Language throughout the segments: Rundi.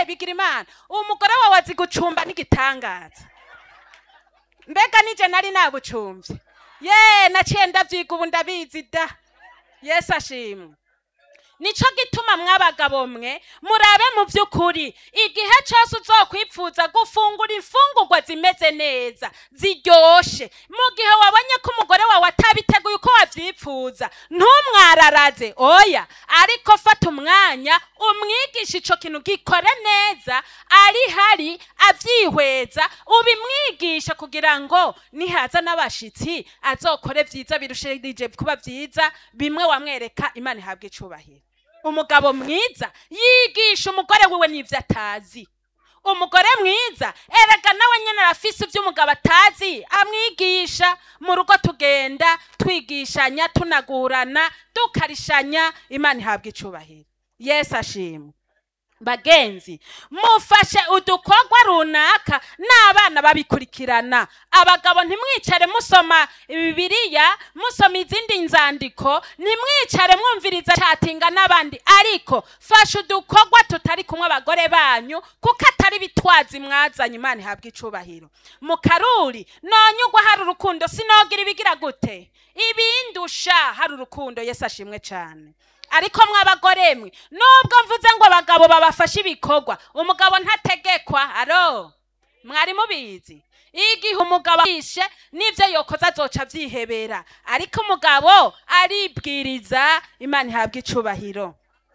bigira imana umugore wawe azi gucumba n'igitangaza mbega nije nari nabucumbye ye naciye ndavyiga ubu ndabizi da yesu ashimwe nico gituma mw'abagabo mwe murabe mu by'ukuri igihe cyose uzokwipfuza gufungura imfungurwa zimeze neza ziryoshe mu gihe wabonye ko umugore wawe atabiteguye uko wavyipfuza ntumwararaze oya ariko fata umwanya umwigisha ico kintu gikore neza ari hari avyihweza ubimwigisha kugira ngo nihaza n'abashitsi azokore vyiza birushirije kuba vyiza bimwe wamwereka imana ihabwa icubahiro umugabo mwiza yigisha umugore wiwe n'ivyo atazi umugore mwiza erega nawe nyene arafise ivyo umugabo atazi amwigisha mu rugo tugenda twigishanya tunagurana dukarishanya imana ihabwa icubahiro yesu ashimwe bagenzi mufashe udukorwa runaka n'abana babikurikirana abagabo ntimwicare musoma bibiliya musoma izindi nzandiko ntimwicare mwumviriza catinga n'abandi ariko fasha udukorwa tutari kumwe abagore banyu kuko atari bitwazi mwazanye imana ihabwa icubahiro mu karuri nonyugwa hari urukundo sinogira ibigira gute ibindusha hari urukundo yesu ashimwe cane ariko mw'abagore mwe nubwo mvuze ngo abagabo babafashe ibikorwa umugabo ntategekwa aro mwari mubizi igihe umugabo yishe n'ivyo yokoze azoca avyihebera ariko umugabo aribwiriza imana ihabwa icubahiro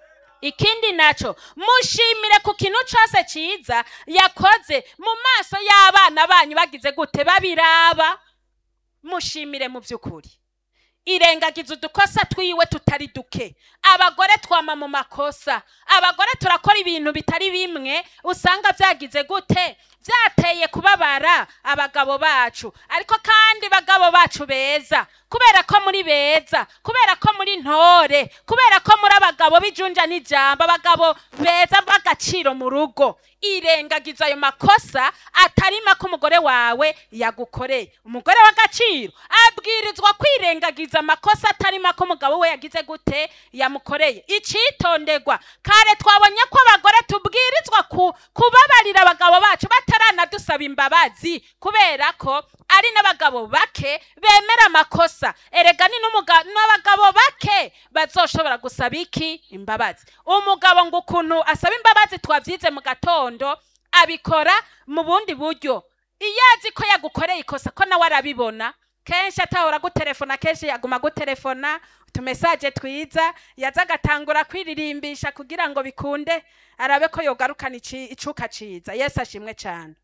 ikindi naco mushimire ku kintu cose ciza yakoze mu maso y'abana banyu bagize gute babiraba mushimire mu vy'ukuri irengagiza udukosa twiwe tutari duke abagore twama mu makosa abagore turakora ibintu bitari bimwe usanga vyagize gute vyateye kubabara abagabo bacu ariko kandi bagabo bacu beza kubera ko muri beza kubera ko muri ntore kubera ko muri abagabo bijunja n'ijambo abagabo beza b'agaciro mu rugo irengagiza ayo makosa atari make umugore wawe yagukoreye umugore w'agaciro abwirizwa kwirengagiza amakosa atari make umugabo we yagize gute yamukoreye icitonderwa kare twabonye ko abagore tubwirizwa ku, kubabarira abagabo bacu bataranadusaba imbabazi kubera ko ari n'abagabo bake bemera amakosa erega ni n'umuga- n'abagabo bake bazoshobora gusaba iki imbabazi umugabo ngo ukuntu asaba imbabazi twavyize mu gatondo abikora mu bundi buryo iyo azi ko yagukoreye ikosa ko nawe arabibona kenshi atahora gutelefona kenshi yaguma gutelefona utumesaje twiza yaza agatangura kwiririmbisha kugira ngo bikunde arabe ko yogarukana ici- icuka ciza yesu ashimwe cane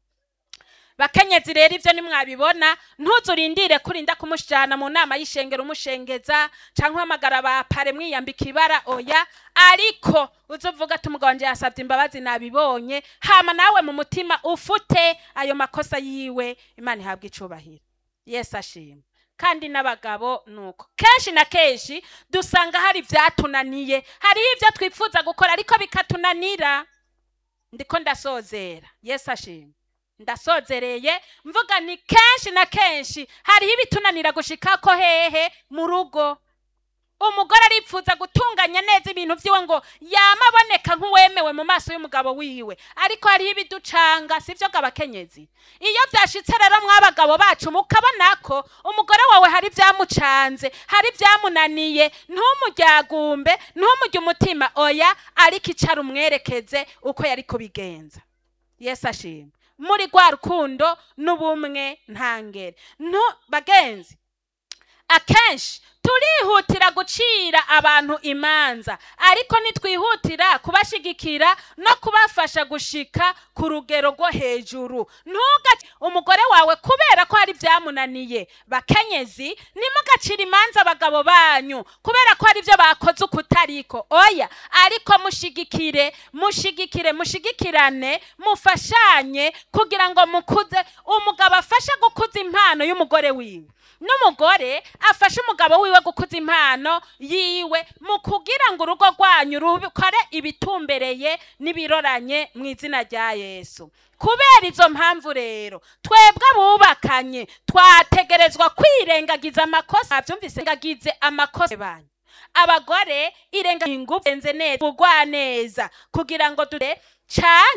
bakenyezi rero ivyo nimwabibona ntuzurindire kurinda kumushana mu nama y'ishengero umushengeza canke uhamagara bapare mwiyambika ibara oya ariko uzovuga ati umugabo wanje yasavye imbabazi nabibonye hama nawe mu mutima ufute ayo makosa yiwe imana ihabwa icubahiro yesu ashimwe kandi n'abagabo nuko kenshi na kenshi dusanga hari vyatunaniye hariho ivyo twifuza gukora ariko bikatunanira ndiko ndasozera yesu ashimwe ndasozereye mvuga ni kenshi na kenshi hariho ibitunanira gushikako hehe mu rugo umugore aripfuza gutunganya neza ibintu vyiwe ngo yama aboneka nk'uwemewe mu maso y'umugabo wiwe ariko hariho ibiducanga sivyo gabakenyezi iyo vyashitse rero mw'abagabo bacu mukabona ko umugore wawe hari vyamucanze hari vyamunaniye ntumuryagumbe ntumurye umutima oya ariko icara umwerekeze uko yari kubigenza yesu ashimwe muri rwa rukundo n'ubumwe ntangere ntu bagenzi akenshi turihutira gucira abantu imanza ariko nitwihutira kubashigikira no kubafasha gushika ku rugero rwo hejuru ntuga umugore wawe kubera ko hari vyamunaniye bakenyezi nimugacira imanza abagabo banyu kubera ko hari ivyo bakoze ukutariko oya ariko mushigikire mushigikire mushigikirane mufashanye kugira ngo mukuze umugabo afashe gukuza impano y'umugore wiwe n'umugore afashe umugabo wiwe gukuza impano yiwe mu kugira ngo urugo rwanyu rukore ibitumbereye n'ibiroranye mu izina rya yesu kubera izo mpamvu rero twebwe abubakanye twategerezwa kwirengagiza amakosa byumvise ngagize amakosa banyu abagore irenga ingufu neza kugwa neza kugira ngo dure cyane